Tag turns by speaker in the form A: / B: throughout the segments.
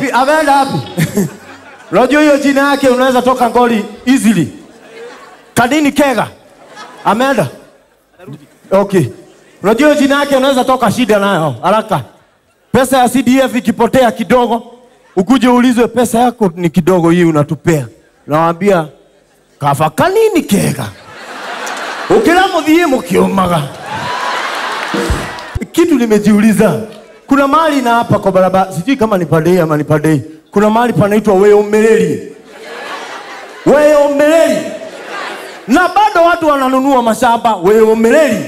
A: wapi? Ameenda wapi? Unajua hiyo jina yake unaweza toka ngoli easily. Kanini Kega. Ameenda. Okay. Unajua hiyo jina yake unaweza toka shida nayo haraka. Pesa ya CDF ikipotea kidogo, ukuje uulizwe pesa yako ni kidogo hii unatupea. Nawaambia kava kanini Kega. Ukira muthie mukiumaga. Kitu nimejiuliza. Kuna mahali na hapa kwa barabara, sijui kama ni Padei ama ni Padei. Kuna mahali panaitwa Weomereri. Weomereri. Na bado watu wananunua mashamba Weomereri.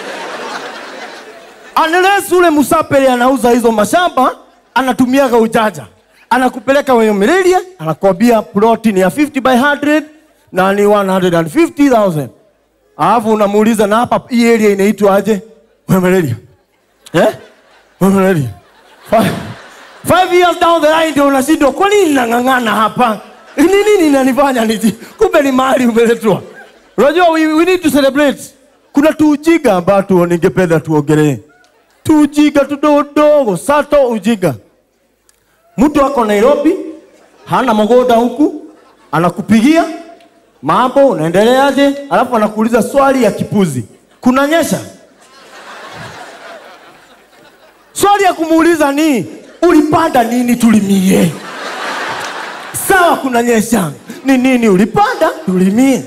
A: Unless ule Musapele anauza hizo mashamba, anatumiaga ujanja. Anakupeleka Weomereri, anakwambia ploti ni ya 50 by 100 na ni 150,000. Alafu unamuuliza na hapa hii area inaitwa aje? Weomereri. Eh? Weomereri. Five, five years down the line ndio unashindwa kwa nini nang'ang'ana hapa? Ni nini inanifanya niji? Kumbe ni mahali umeletwa. Unajua we, we need to celebrate. Kuna tuujiga ambato ningependa tuongelee. Tuujiga tudogo, sato ujiga. Mtu ako Nairobi, hana mgoda huku, anakupigia mambo, unaendeleaje? Alafu anakuuliza swali ya kipuzi, kunanyesha? Swali ya kumuuliza ni ulipanda nini tulimie? Sawa, kunanyesha, ni nini ulipanda tulimie?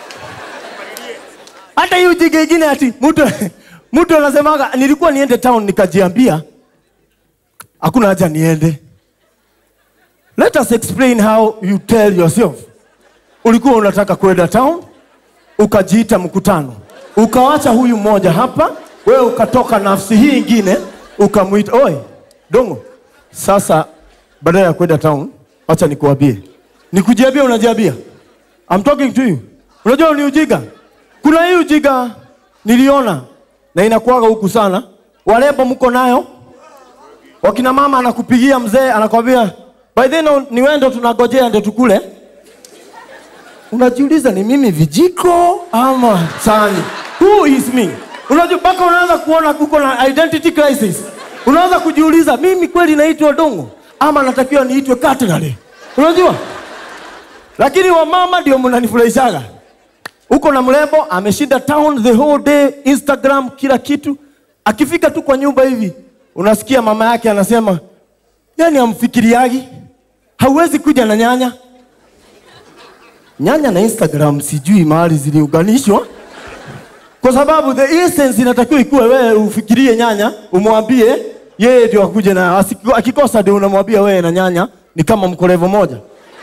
A: Hata hiyo ujinga ingine ati mtu mtu anasemaga nilikuwa niende town nikajiambia hakuna haja niende. Let us explain how you tell yourself. Ulikuwa unataka kwenda town, ukajiita mkutano, ukawacha huyu mmoja hapa, wewe ukatoka nafsi hii ingine ukamwita, oi dongo, sasa badala ya kwenda town, acha nikuambie, nikujiambia, unajiambia. I'm talking to you. Unajua ni ujinga. Kuna hii ujinga niliona na inakuwaga huku sana, warembo mko nayo wakina mama anakupigia mzee, anakwambia by then ni wewe ndo tunagojea ndio tukule. Unajiuliza ni mimi vijiko ama sani? Who is me? Unajua mpaka unaanza kuona uko na identity crisis. Unaanza kujiuliza mimi kweli naitwa Dongo ama natakiwa niitwe Cutlery? Unajua? Lakini wamama ndio mnanifurahishaga. Uko na mrembo ameshinda town the whole day, Instagram, kila kitu. Akifika tu kwa nyumba hivi, unasikia mama yake anasema, yani amfikiriagi, hauwezi kuja na nyanya. Nyanya na Instagram sijui mahali ziliunganishwa, kwa sababu the essence inatakiwa ikuwe wewe ufikirie nyanya, umwambie yeye ndio akuje na asiku- akikosa ndio unamwambia wewe na nyanya ni kama mkolevo moja.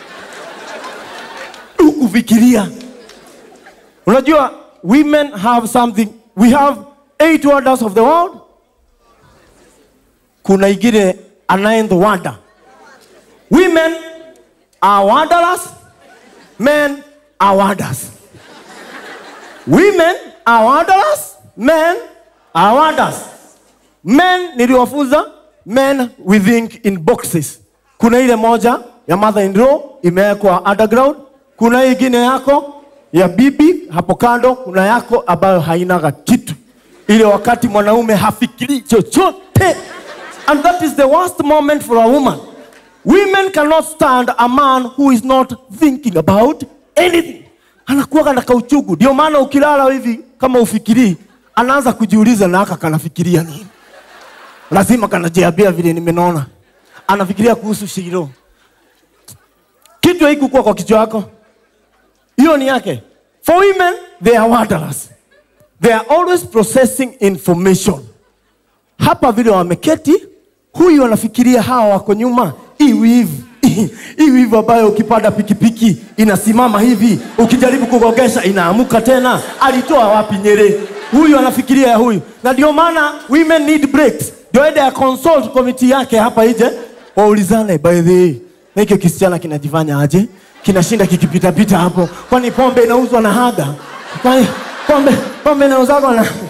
A: Ukufikiria Unajua, women have something. We have eight wonders of the world. Kuna ingine a ninth wonder. Women are wonders. Men are wonders. Women are wonders. Men are wonders. Men niliwafunza men we think in boxes. Kuna ile moja ya mother in law imewekwa underground. Kuna ingine yako ya bibi hapo kando, kuna yako ambayo hainaga kitu, ile wakati mwanaume hafikiri chochote. And that is the worst moment for a woman. Women cannot stand a man who is not thinking about anything. Anakuwaga na kauchugu. Ndio maana ukilala hivi kama ufikirii, anaanza kujiuliza na aka kanafikiria nini. Lazima kanajiambia vile nimenona, anafikiria kuhusu Shiro. Kitu haikukuwa kwa kichwa yako hiyo ni yake. For women, they are wonders. They are always processing information. Hapa vile wameketi, huyu anafikiria hawa wako nyuma, hii wivu hii wivu ambayo ukipanda pikipiki inasimama hivi, ukijaribu kugogesha inaamuka tena. Alitoa wapi Nyeri? Huyu anafikiria ya huyu, na ndio maana women need breaks. Ndio ende ya consult committee yake hapa ije, waulizane, by the way, na hiki kisichana kinajifanya aje? kinashinda kikipitapita hapo, kwani pombe inauzwa na haga? Kwani pombe pombe inauzwa na